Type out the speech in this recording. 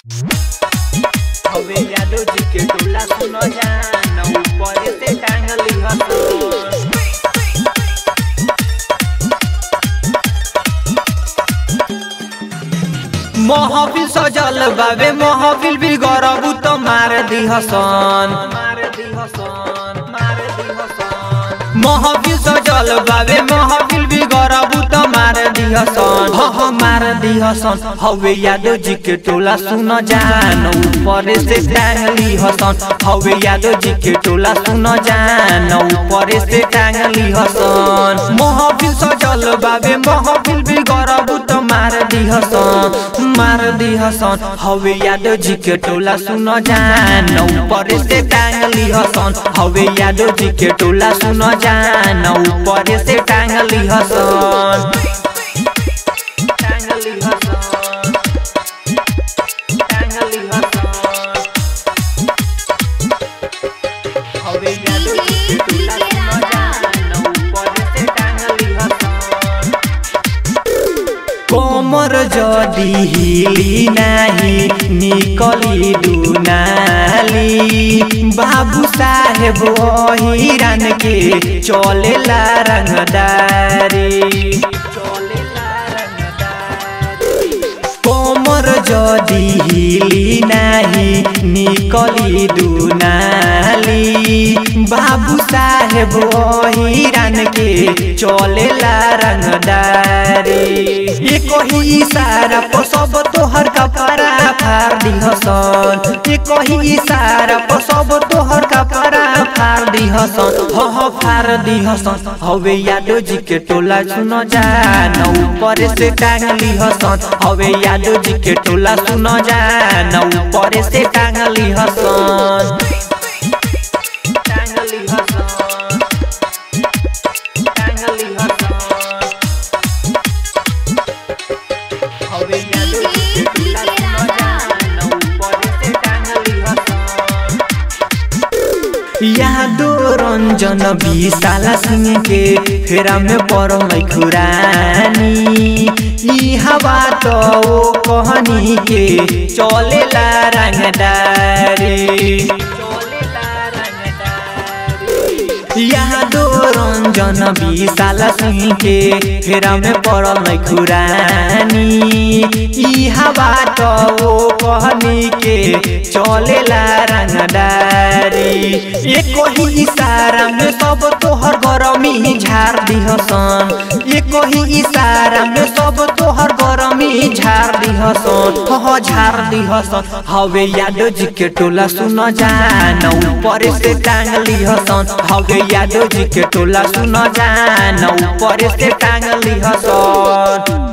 हवे यादव जी के टोला सुनो जान ऊपर से टांगली हसन महफिल सजल बाबे महफिल भी गरबू तो मार दी हसन मार दी हसन मार दी हसन महफिल सजल बाबे महफिल भी गरबू तो मार दी हसन ह ह मार दी हसन हवे यादव जी के टोला सुन जान ऊपर से टांगली हसन हवे यादव जी के टोला सुन जान ऊपर से टांगली हसन महफिल सजल बाबे महफिल भी गरबू तो मार दी हसन मार दी हसन हवे यादव जी के टोला सुन जान ऊपर से टांगली हसन हवे यादव जी के टोला सुन जान ऊपर से टांगली हसन टांगली हसन टांगली हसन हवे यादव जी के टोला सुन जान ऊपर से टांगली हसन कोमर जदी हिली नाही निकली दुनाली बाबू साहेब हिरन के चलेला रंगदारी चलेला रंगदारी कोमर जदी हिली नाही निकली दुनाली बाबू साहेब हिरन के चलेला रंगदारी ये कही इशारा पर सब तोहर कपड़ा फाड़ दी हसन ये कही इशारा पर सब तोहर कपड़ा फाड़ दी हसन ह ह फाड़ दी हसन हवे यादव जी के टोला सुन जान ऊपर से टांगली हसन हवे यादव जी के टोला सुन जान ऊपर से टांगली हसन टांगली हसन टांगली हसन हवे यादव जी के टोला सुन जान ऊपर से टांगली हसन यादो रंजन विशाला सिंह के फेरा में पड़ल खुरानी ई हवा तो ओ कहनी के चलेला रंगदारी चलेला रंगदारी यादो रंजन विशाला सिंह के फेरा में पड़ल खुरानी ई हवा तो ओ कहनी के चलेला रंगदारी एक ही इशारा में सब तोहर गरमी झाड़ दी हसन एक ही इशारा में सब तोहर गरमी झाड़ दी हसन ह झाड़ दी हसन हवे यादव जी के टोला सुन जान ऊपर से टांगली हसन हवे यादव जी के टोला सुन जान ऊपर से टांगली हसन